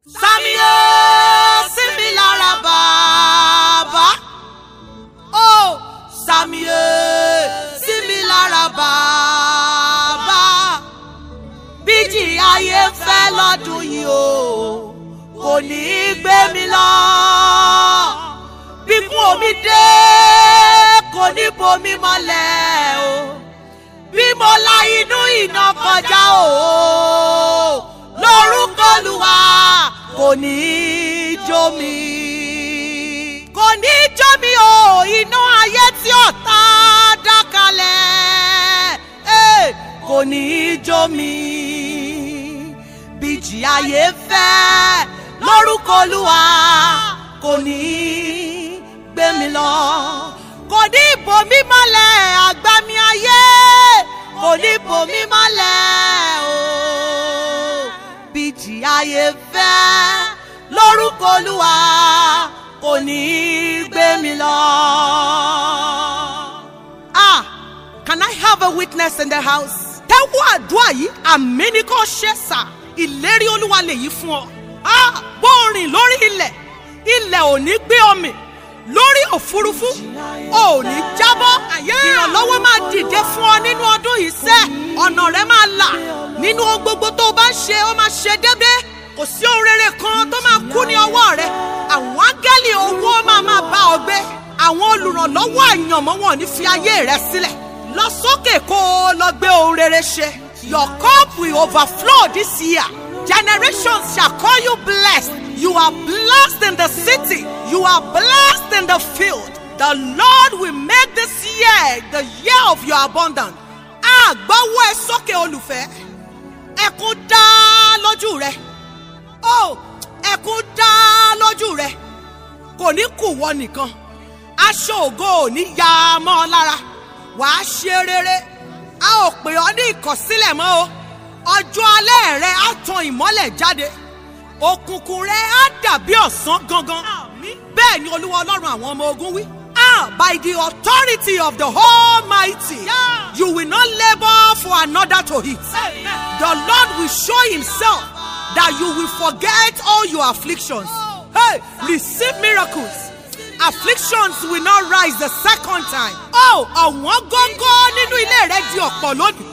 Sàmìyẹ sí mi lára bàbá. Ó Sàmìyẹ sí mi lára bàbá. Bíjì ayé fẹ́ lọ́dún yìí o, kò ní í gbé mi lọ. Bíkún omi dé, kò ní bomi mọ́lẹ̀ o. Bí mo la inú iná kọjá o lórúkọ Olúwa kò ní í jó mi. kò ní í jó mi o iná ayé tí ọ̀tá dá kalẹ̀ eh, kò ní í jó mi. bíjì ayé fẹ́ lórúkọ Olúwa kò ní í gbé mi lọ. kò ní í bò mí mọ́lẹ̀ àgbàmì ayé kò ní í bò mí mọ́lẹ̀ o bíjì ayé fẹ́ lórúkọ olúwa kò ní í gbé mi lọ. ah can I have a witness in the house? tẹ́wọ́ àdúrà yìí àmì ní kò ṣe sà ìlérí olúwa lèyí fún ọ. ah bó o rìn lórí ilẹ̀ ilẹ̀ ò ní gbé ọmọ lórí òfurufú ò ní jábọ́ ìrànlọ́wọ́ máa dìde fún ọ nínú ọdún yìí sẹ́ ọ̀nà rẹ máa là nínú ohun gbogbo tó o bá ń ṣe ó máa ṣe déédéé kò sí ohun rere kan tó máa kú ní ọwọ́ rẹ àwọn áńgẹ́lì owó máa máa bá ọ gbé àwọn olùrànlọ́wọ́ àyànmọ́ wọn ò ní fi ayé rẹ sílẹ̀ lọ sókè kó o lọ gbé ohun rere ṣe your cup will overflow this year generations shall call you blessed you are blessed in the city you are blessed in the field the Lord will make this year the year of your abundance àgbọ̀wọ́ ẹ sókè olùfẹ́ ẹkún dá lójú rẹ ó ẹkún dá lójú rẹ kò ní kù wọ nìkan aṣọ ògo ò ní ya mọ́ ọ lára wàá ṣe rere a ò pè ọ́ ní ìkọ̀sílẹ̀ mọ́ o ọjọ́ alẹ́ rẹ á tan ìmọ́lẹ̀ jáde òkùnkùn rẹ á dàbí ọ̀sán gangan bẹ́ẹ̀ ni olúwa ọlọ́run àwọn ọmọ ogun wí. Ah, by the authority of the Almighty, yeah. you will not labor for another to eat. Amen. The Lord will show Himself that you will forget all your afflictions. Oh. Hey, receive miracles. Afflictions will not rise the second time. Oh, ọ̀wọ́n gógó nínú ilé rẹ di ọ̀pọ̀ lónìí.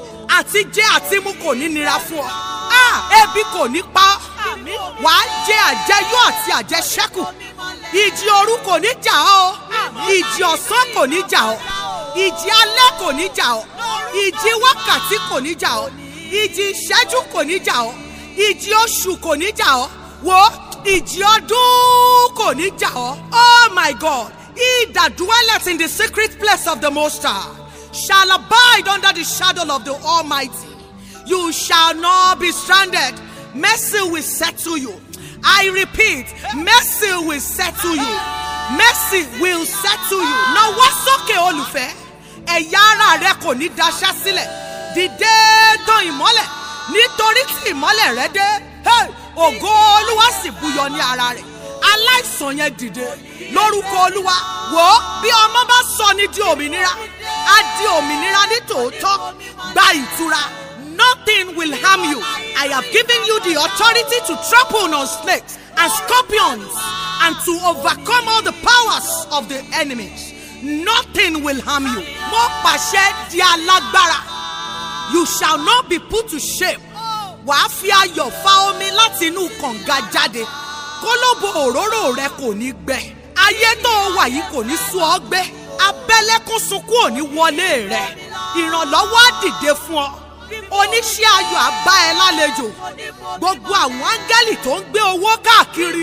Àti jẹ àti mu kò ní nira fún ọ. Ah, ebi kò ní pa ọ́. Wàá jẹ àjẹyó àti àjẹṣẹ́kù ìjì òru kò ní jà ọ́ ìjì ọ̀sán kò ní jà ọ́ ìjì alẹ́ kò ní jà ọ́ ìjì wákàtí kò ní jà ọ́ ìjì ìṣẹ́jú kò ní jà ọ́ ìjì oṣù kò ní jà ọ́ wò ìjì ọdún kò ní jà ọ́ oh my God he that dwelleth in the secret place of the Most High shall abide under the shadow of the Almighty you shall not be stranded mercy will settle you. I repeat, mercy will settle you. Mercy will settle you. Nawọ́ sókè olùfẹ́, ẹ̀yà ara rẹ kò ní daṣẹ́ sílẹ̀. Dìde tàn ìmọ́lẹ̀ nítorí tí ìmọ́lẹ̀ rẹ dé. Ògo Olúwa sì buyọ ní ara rẹ̀. Aláìsàn yẹn dìde lórúkọ Olúwa. Wò ó bí ọmọ bá sọ ní di òmìnira, á di òmìnira ní tòótọ́. Gba ìtura. Nothing will harm you. I have given you the authority to trample on snakes and scorpions and to overcome all the powers of the enemies. Nothing will harm you. Mo pàṣẹ di alágbára. You shall not be put to shame. Wàá fi ayọ̀ fa omi láti inú kànga jáde. Kólóbó òróró rẹ kò ní gbẹ. Ayé tó wà yìí kò ní sú ọ gbé. Abẹ́lẹ́kún sunkún ò ní wọlé rẹ̀. Ìrànlọ́wọ́ á dìde fún ọ oníṣẹ́ ayọ̀ àbá ẹ lálejò gbogbo àwọn áńgẹ́lì tó ń gbé owó káàkiri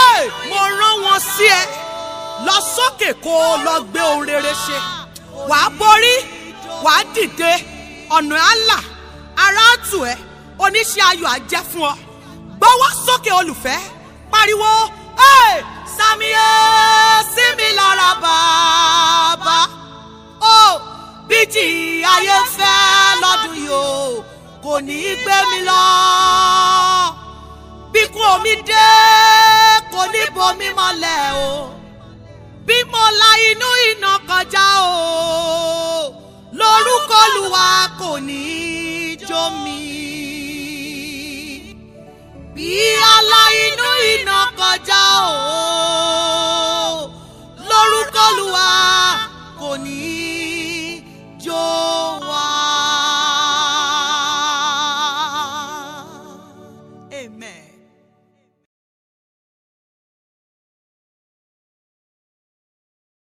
mo rán wọn sí ẹ lọ sókè kó o lọ gbé ohun rere ṣe wàá borí wàá dìde ọ̀nà àlà ara tù ẹ́ oníṣẹ́ ayọ̀ á jẹ́ fún ọ gbọ́wọ́ sókè olùfẹ́ pariwo sàmìyẹ sí mi lára bàbá. Oh bíjì ayé fẹ́ lọ́dún yìí o kò ní í gbé mi lọ. bíkún omi dé kò ní bomi mọ́lẹ̀ o. bí mo la inú iná kọjá o lórúkọ Olúwa kò ní í jó mi. bí aláì o.